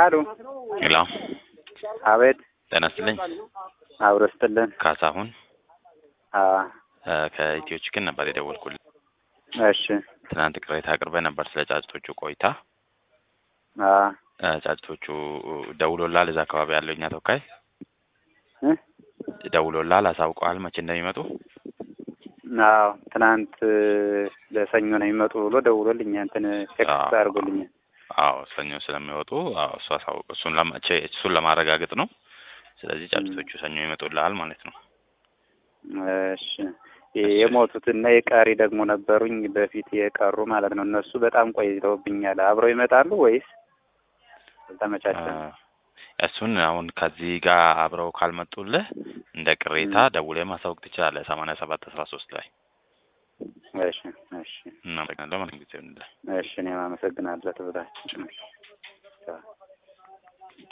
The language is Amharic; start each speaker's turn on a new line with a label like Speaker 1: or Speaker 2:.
Speaker 1: አሉ
Speaker 2: ሄሎ
Speaker 1: አቤት
Speaker 2: ጤና ይስጥልኝ።
Speaker 1: አብሮ ስትልን
Speaker 2: ካሳሁን
Speaker 1: አ
Speaker 2: እ ከኢትዮ ችግር ነበር የደወልኩልህ።
Speaker 1: እሺ
Speaker 2: ትናንት ቅሬታ አቅርበህ ነበር ስለ ጫጭቶቹ ቆይታ።
Speaker 1: አ
Speaker 2: እ ጫጭቶቹ ደውሎልሃል? እዛ አካባቢ ያለው እኛ ተወካይ
Speaker 1: እ
Speaker 2: ደውሎልሃል? አሳውቀዋል መቼ እንደሚመጡ?
Speaker 1: አዎ ትናንት ለሰኞ ነው የሚመጡ ብሎ ደውሎልኝ እንትን ቴክስት
Speaker 2: አዎ።
Speaker 1: አድርጎልኛል።
Speaker 2: አዎ ሰኞ ስለሚወጡ አዎ እሱ አሳውቅ እሱን ለማ ቼ- እሱን ለማረጋገጥ ነው። ስለዚህ ጫጭቶቹ ሰኞ ይመጡልሃል ማለት ነው።
Speaker 1: እሺ የሞቱት እና የቀሪ ደግሞ ነበሩኝ በፊት የቀሩ ማለት ነው። እነሱ በጣም ቆይተውብኛል። አብረው ይመጣሉ ወይስ አልተመቻቸም?
Speaker 2: እ እሱን አሁን ከዚህ ጋር አብረው ካልመጡልህ እንደ ቅሬታ ደውለህ ማሳወቅ ትችላለህ። ሰማንያ ሰባት አስራ ሶስት ላይ
Speaker 1: እሺ እሺ
Speaker 2: እናመሰግናለን። መልካም ጊዜ ይሁንልህ።
Speaker 1: እሺ እኔም አመሰግናለሁ ትብላችሁ